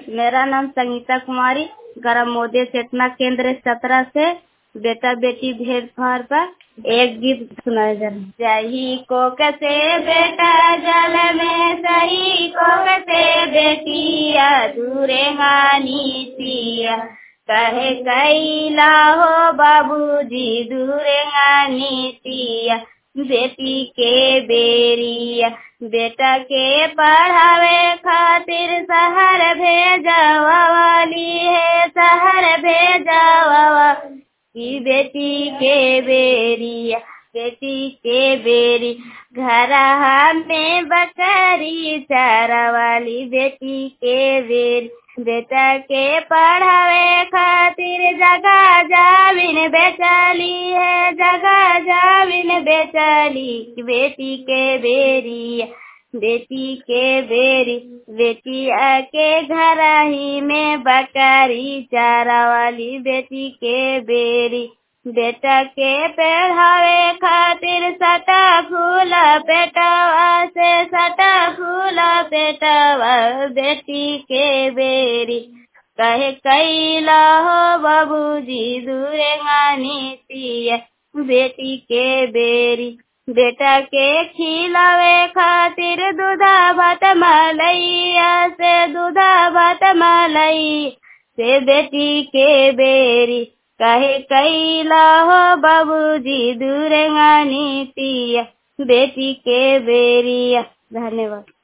मेरा नाम संगीता कुमारी गरम मोदी चेतना केंद्र सत्रह से बेटा बेटी भेदभाव पर एक गीत सुनाया जा रहा जही को कसे बेटा जल में सही को कसे बेटिया दूरे गानी पिया कहे कैला हो बाबूजी दूरे गानी पिया बेटी के बेरिया बेटा के पढ़ावे खातिर शहर भेजावा वाली है शहर भेजावा की बेटी के बेरिया बेटी के बेरी घर में बकरी चारा वाली बेटी के बेरी बेटा के पढ़ावे खातिर जगह जाविन बेचली है जगह जाविन बेचली बेटी के बेरी बेटी के बेरी बेटी के घर ही में बकरी चारा वाली बेटी के बेरी बेटा के पढ़ावे खातिर सटा फूल पेटवा से सटा फूल पेटवा बेटी के बेरी कहे कैला हो बाबूजी दूरे गानी बेटी के बेरी बेटा के खिलावे खातिर दूधा भात मलैया से दूधा भात मलई से बेटी के बेरी कहे कैला हो बाबूजी दूर गानी पिया बेटी के बेरिया धन्यवाद